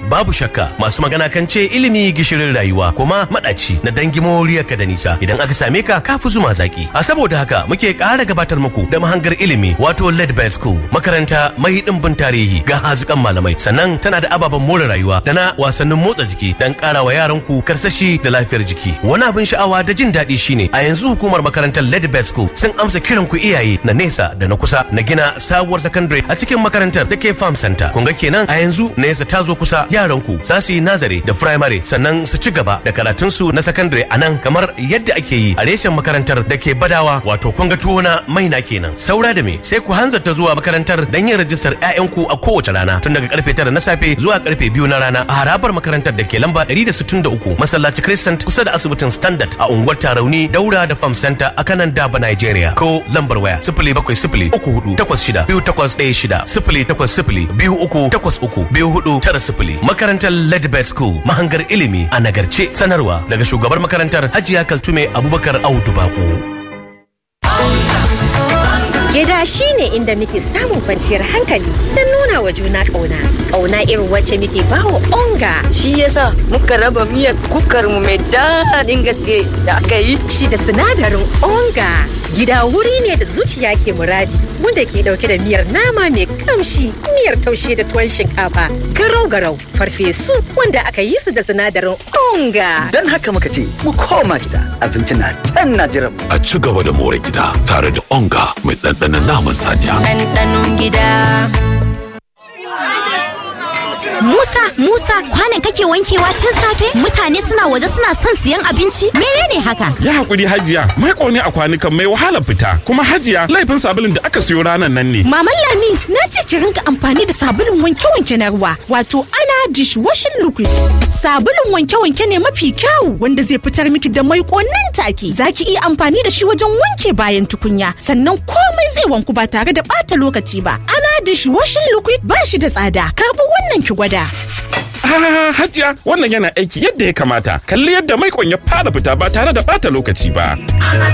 babu shakka masu magana kan ce ilimi gishirin rayuwa kuma madaci na dangi moriyarka da nisa idan aka same ka kafi zuma zaki a saboda haka muke ƙara gabatar muku da mahangar ilimi wato Ledbed School makaranta mai dimbin tarihi ga hazikan malamai sannan tana da ababen more rayuwa da na wasannin motsa jiki dan ƙara wa yaran ku karsashi da lafiyar jiki wani abin sha'awa da jin daɗi shine a yanzu hukumar makarantar Ledbed School sun amsa kiran ku iyaye na nesa da na kusa na gina sabuwar secondary a cikin makarantar da ke farm center kun ga kenan a yanzu nesa ta zo kusa yaran ku za su yi nazari da primary sannan su ci gaba da karatun su na secondary a nan kamar yadda ake yi a reshen makarantar da ke badawa wato kun ga tuwo na maina kenan saura da me sai ku hanzarta zuwa makarantar dan yin rajistar ƴaƴanku a kowace rana tun daga karfe 9 na safe zuwa karfe 2 na rana a harabar makarantar da ke lamba 163 masallaci Crescent kusa da asibitin Standard a unguwar Tarauni daura da Farm Center a kanan Daba Nigeria ko lambar waya 0703-86-2816 makarantar Ledbed School mahangar ilimi a nagarce sanarwa daga shugabar makarantar Hajiya Kaltume Abubakar Audu Bako. Gida shi ne inda muke samun kwanciyar hankali don nuna wa juna ƙauna. Ƙauna irin wacce muke bawa onga. Shi yasa muka raba miyar kukar mu mai daɗin gaske da aka yi. Shi da sinadarin onga. Gida wuri ne da zuciya ke muradi wanda ke ɗauke da miyar nama mai kamshi, miyar taushe da tuwon shinkafa, garau-garau, farfesu wanda aka yi su da sinadarin onga. Don haka muka ce mu koma gida abinci na can na jiran A ci gaba da more gida tare da onga mai ɗanɗanon naman saniya. Ɗanɗanon gida. Musa, Musa, kwanan kake wankewa tun safe? Mutane suna waje suna son siyan abinci? Menene haka? Ya hakuri hajiya, mai ne a kwanukan mai wahala fita. Kuma hajiya, laifin sabulun da aka siyo ranar nan ne. Maman Lami, na ce ki rinka amfani da sabulun wanke-wanke na ruwa, wato ana dishwashing liquid. Sabulun wanke-wanke ne mafi kyau wanda zai fitar miki da mai nan take. Za ki iya amfani da shi wajen wanke bayan tukunya, sannan komai zai wanku ba tare da ɓata lokaci ba. Ana dishwashing liquid ba shi da tsada. Karɓi wannan ki gwada. Ah, hajiya, wannan yana aiki yadda ya kamata. Kalli yadda mai ya fara fita ba tare da bata lokaci ba.